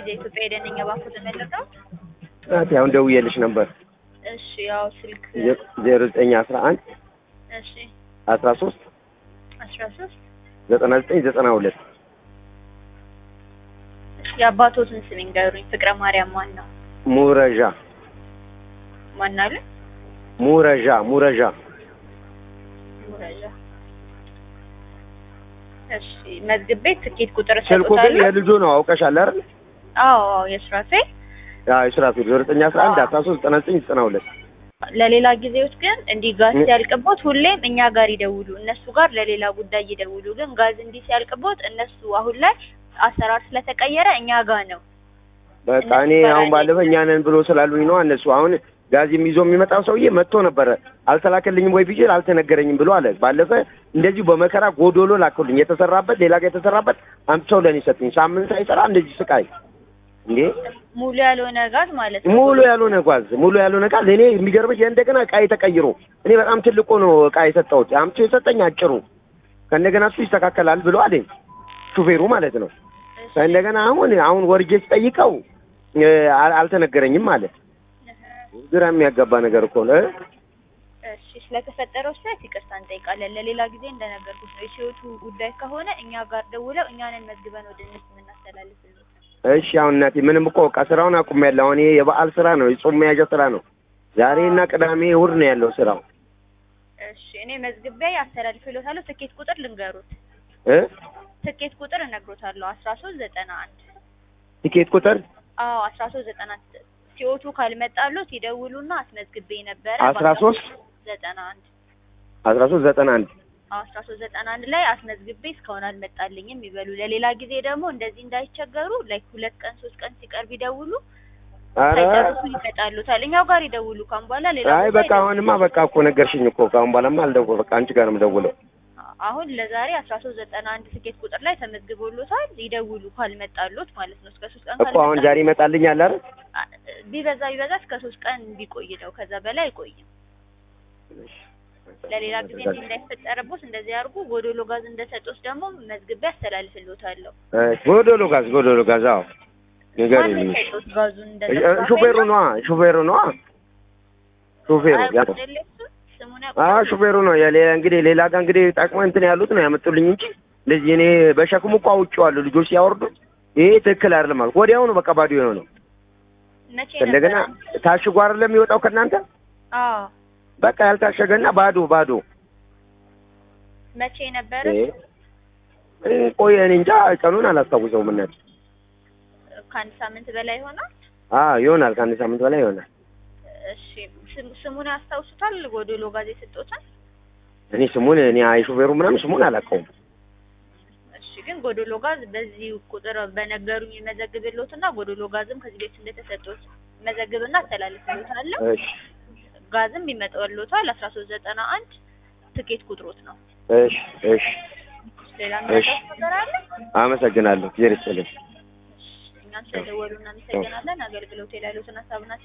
ጊዜ ኢትዮጵያ የደነኛ ባንኩ ተመለቀው። ናቲ አሁን ደውዬልሽ ነበር እሺ ያው ስልክ ዜሮ ዘጠኝ አስራ አንድ እሺ አስራ ሶስት አስራ ሶስት ዘጠና ዘጠኝ ዘጠና ሁለት የአባቶትን ስም ይንገሩኝ። ፍቅረ ማርያም ማን ነው? ሙረዣ ማን አሉ? ሙረዣ ሙረዣ ሙረጃ። እሺ መዝግብ ቤት ትኬት ቁጥር ስልኩ ግን ሰጥቶታል። የልጁ ነው አውቀሻል አይደል? አዎ አዎ የሱራፌል አዎ የሱራፌል ዜሮ ዘጠኝ አስራ አንድ አስራ ሶስት ዘጠና ዘጠኝ ዘጠና ሁለት ለሌላ ጊዜዎች ግን እንዲህ ጋዝ ሲያልቅቦት ሁሌም እኛ ጋር ይደውሉ፣ እነሱ ጋር ለሌላ ጉዳይ ይደውሉ። ግን ጋዝ እንዲህ ሲያልቅቦት እነሱ አሁን ላይ አሰራር ስለተቀየረ እኛ ጋር ነው። በቃ እኔ አሁን ባለፈ እኛ ነን ብሎ ስላሉኝ ነው እነሱ አሁን ጋዜም ይዞ የሚመጣው ሰውዬ መጥቶ ነበረ አልተላከልኝም ወይ ብዬ አልተነገረኝም ብሎ አለ። ባለፈ እንደዚሁ በመከራ ጎዶሎ ላከልኝ የተሰራበት ሌላ ጋር የተሰራበት አምጥተው ለእኔ ሰጡኝ። ሳምንት ሳይሰራ እንደዚህ ስቃይ እንዴ! ሙሉ ያልሆነ ጋዝ ማለት ነው። ሙሉ ያልሆነ ጓዝ ሙሉ ያልሆነ ጋዝ እኔ የሚገርምሽ እንደገና እቃ ተቀይሮ እኔ በጣም ትልቁ ነው እቃ የሰጠሁት አምጥቶ የሰጠኝ አጭሩ ከእንደገና እሱ ይስተካከላል ብሎ አለኝ ሹፌሩ ማለት ነው። ከእንደገና አሁን አሁን ወርጄ ስጠይቀው እ፣ አል- አልተነገረኝም ማለት ግራ የሚያጋባ ነገር እኮ ነው። እ? እሺ ስለተፈጠረው ስህተት ይቅርታ እንጠይቃለን። ለሌላ ጊዜ እንደነገርኩት ነው የሲወቱ ጉዳይ ከሆነ እኛ ጋር ደውለው እኛንን መዝግበን ወደ እነሱ የምናስተላልፍልዎት። እሺ አሁን እናቴ ምንም እኮ በቃ ስራውን አቁሜያለሁ። አሁን ይሄ የበዓል ስራ ነው፣ የጾም መያዣ ስራ ነው። ዛሬና ቅዳሜ እሑድ ነው ያለው ስራው እሺ እኔ መዝግቤ አስተላልፍልዎታለሁ። ትኬት ቁጥር ልንገሩት። እ ትኬት ቁጥር እነግሮታለሁ። አስራ ሶስት ዘጠና አንድ ቲኬት ቁጥር አዎ አስራ ሶስት ዘጠና ሲወቱ ካልመጣሉት ይደውሉና አስመዝግቤ ነበረ አስራ ሶስት ዘጠና አንድ አስራ ሶስት ዘጠና አንድ አስራ ሶስት ዘጠና አንድ ላይ አስመዝግቤ እስካሁን አልመጣልኝም ይበሉ። ለሌላ ጊዜ ደግሞ እንደዚህ እንዳይቸገሩ ላይክ ሁለት ቀን ሶስት ቀን ሲቀርብ ይደውሉ። ኧረ ሳይጨርሱ ይመጣሉታል። እኛው ጋር ይደውሉ። ካሁን በኋላ ሌላ አይ ቦታ በቃ አሁንማ በቃ እኮ ነገርሽኝ እኮ ከአሁን በኋላማ አልደውል በቃ አንቺ ጋር ነው የምደውለው። አሁን ለዛሬ አስራ ሶስት ዘጠና አንድ ትኬት ቁጥር ላይ ተመዝግቦሎታል። ይደውሉ ካልመጣሉት ማለት ነው። እስከ ሶስት ቀን እኮ አሁን ዛሬ ይመጣልኛል አይደል? አ- ቢበዛ ቢበዛ እስከ ሶስት ቀን ቢቆይ ነው። ከዛ በላይ አይቆይም። ለሌላ ጊዜ እንዲህ እንዳይፈጠረቦት እንደዚህ አድርጉ። ጎዶሎ ጋዝ እንደሰጡት ደግሞ መዝግቤ አስተላልፍልዎታለሁ። እሺ፣ ጎዶሎ ጋዝ ጎዶሎ ጋዝ አዎ ንገሪኝ። ማን የሰጡት ጋዙን እ- እ- ሹፌሩ ነዋ ሹፌሩ ነዋ ሹፌሩ ያ ስሙን አዎ ያውቁታል? ሹፌሩ ነው። የሌላ እንግዲህ ሌላ ጋር እንግዲህ ጠቅሞ እንትን ያሉት ነው ያመጡልኝ እንጂ እንደዚህ እኔ በሸክሙ እኮ አውቄዋለሁ። ልጆች ሲያወርዱት ይሄ ትክክል አይደለም አልኩ። ወዲያውኑ በቃ ባዶ የሆነው መቼ እንደገና ነበር? ታሽጎ አይደለም የሚወጣው ከእናንተ አዎ በቃ ያልታሸገና ባዶ ባዶ መቼ ነበር? እ እ ቆይ እኔ እንጃ ቀኑን አላስታውሰውም። እናት ከአንድ ሳምንት በላይ ይሆናል። አዎ ይሆናል፣ ከአንድ ሳምንት በላይ ይሆናል። እሺ ስም- ስሙን ያስታውሱታል? ጎዶሎ ጋዝ የሰጡትን? እኔ ስሙን እኔ አይ ሹፌሩ ምናምን ስሙን አላውቀውም። እሺ ግን ጎዶሎ ጋዝ በዚህ ቁጥር በነገሩኝ መዘግብልዎትና ጎዶሎ ጋዝም ከዚህ ቤት እንደተሰጡት መዘግብና አስተላልፍልዎታለሁ። እሺ ጋዝም ይመጣልዎታል። አስራ ሶስት ዘጠና አንድ ትኬት ቁጥሮት ነው። እሺ እሺ ሌላ እሺ። ምናምን ነገር አለ? አመሰግናለሁ። ጊዜ ይስጥልኝ። እኛም ስለደወሉ እናመሰግናለን። አገልግሎት ላይ ያሉትን ሀሳብና